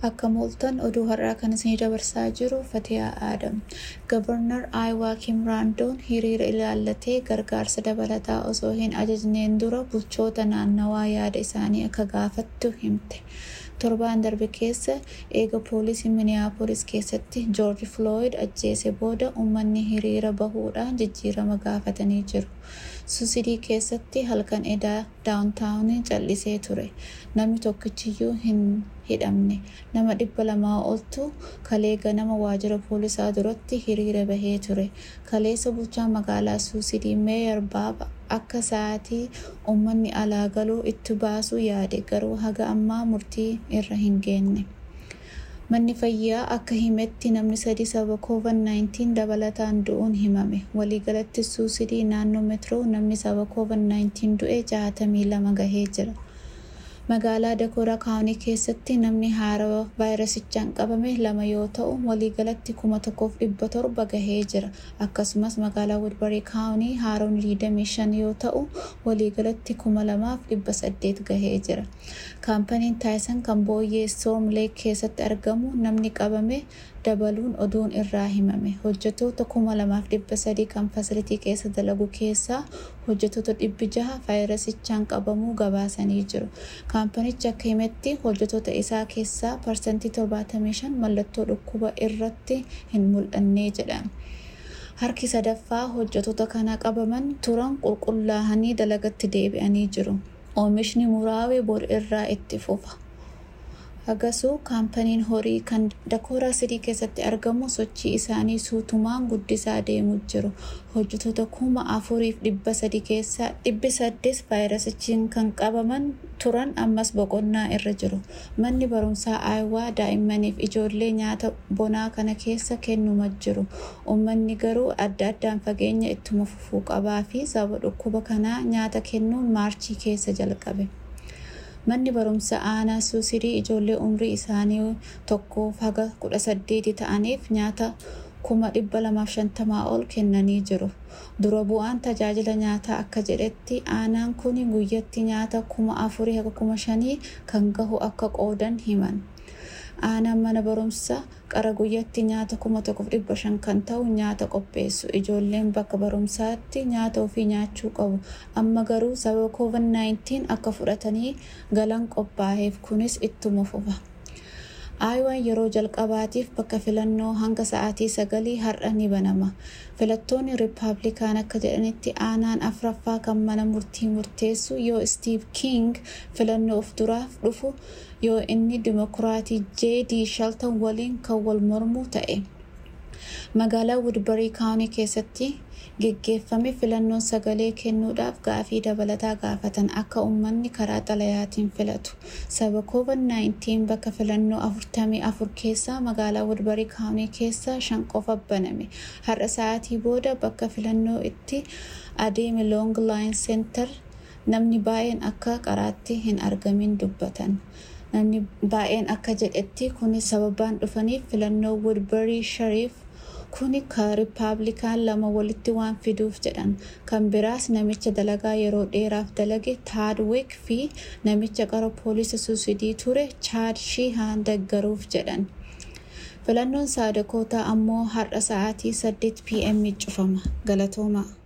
Akka mooltan oduu har'aa kan isinii dabarsaa jiru Fatiyaa Aadam. Gabarnar Aayawaa Kim Raandoon hiriira ilaallatee gargaarsa dabalataa osoo hin ajajneen dura bulchoota naannawaa yaada isaanii akka gaafattu himte. Torbaan darbe keessa eega poolisii Miniyaapolis keessatti Joorji Flooyid ajjeese booda uummanni hiriira bahuudhaan jijjiirama gaafatanii jiru. Suusidii keessatti halkan edaa daawuntaawuniin callisee ture. Namni tokkichiyyuu hin hidhamne. Nama dhibba lamaa oltu kalee ganama waajjira poolisaa duratti hiriira bahee ture. Kaleessa bulchaa magaalaa Suusidii Meeyar Baaba akka sa'aatii uummanni alaa galuu itti baasuu yaade garuu haga ammaa murtii irra hin geenne. Manni fayyaa akka himetti namni sadi sababa COVID-19 dabalataan du'uun himame. Waliigalatti suusidii naannoo meetiroo namni sababa COVID-19 du'e 62 gahee jira. Magaalaa Dakoora Kaawunii keessatti namni haarawaa vaayirasichaan qabame lama yoo ta'u waliigalatti kuma tokkoof dhibba torba gahee jira. Akkasumas magaalaa Woodbarii Kaawunii haarawni 25 yoo ta'u waliigalatti kuma lamaaf dhibba saddeet gahee jira. Kaampaniin Taayisan kan booyyee Storm Lake keessatti argamu namni qabame dabaluun oduun irraa himame. Hojjettoota kuma lamaaf dhibba sadii kan fasilitii keessa dalagu keessaa hojjettoota dhibbi jaha vaayirasichaan qabamuu gabaasanii jiru. Kaampanichi akka himetti hojjettoota isaa keessaa parsantii 75 mallattoo dhukkuba irratti hin mul'annee jedhan. Harki sadaffaa hojjettoota kana qabaman turan qulqullaa'anii dalagatti deebi'anii jiru. Oomishni muraawee bor irraa itti fufa. Hagasuu kaampaniin horii kan Dakooraa Sidii keessatti argamu sochii isaanii suutumaan guddisaa deemuu jiru. Hojjettoota kuma afuriif dhibba sadi keessaa dhibbi saddeet vaayirasichiin kan qabaman turan ammas boqonnaa irra jiru. Manni barumsaa Aayawaa daa'immaniif ijoollee nyaata bonaa kana keessa kennuma jiru. Uummanni garuu adda addaan fageenya ittuma fufuu qabaa fi sababa dhukkuba kanaa nyaata kennuun maarchii keessa jalqabe. Manni barumsa aanaa suusidii ijoollee umrii isaanii tokkoof haga kudha saddeeti ta'aniif nyaata kuma dhibba lamaaf shantamaa ol kennanii jiru. Dura bu'aan tajaajila nyaataa akka jedhetti aanaan kun guyyatti nyaata kuma afurii haga kuma shanii kan gahu akka qoodan himan. Aanaan mana barumsa qara guyyatti nyaata kuma tokkoof dhibba shan kan ta'u nyaata qopheessu. Ijoolleen bakka barumsaatti nyaata ofii nyaachuu qabu. Amma garuu sababa COVID-19 akka fudhatanii galan qophaa'eef kunis ittuma fufa. Aayawaan yeroo jalqabaatiif bakka filannoo hanga sa'aatii sagalii har'a ni banama. Filattoonni Rippaabilikaan akka jedhanitti aanaan afraffaa kan mana murtii murteessu yoo Steve King filannoo of duraaf dhufu yoo inni Dimokiraatii J.D. Shelton waliin kan wal mormu ta'e. Magaalaa Woodbarii Kaawunii keessatti geggeeffame filannoon sagalee kennuudhaaf gaafii dabalataa gaafatan akka uummanni karaa xalayaatiin filatu. Sababa COVID-19 bakka filannoo 44 keessaa magaalaa Woodbarii Kaawunii keessaa shan qofa baname. Har'a sa'aatii booda bakka filannoo itti adeeme Long Line Center namni baay'een akka qaraatti hin argamin dubbatan. Namni baay'een akka jedhetti kunis sababaan dhufaniif filannoo Woodbarii Shariif kuni ka rippaabilikaan lama walitti waan fiduuf jedhan kan biraas namicha dalagaa yeroo dheeraaf dalage taadwik fi namicha qara poolisa suusidii ture chaad shihaan deggaruuf jedhan filannoon saadakootaa ammoo har'a sa'aatii 8 pm cufama galatooma.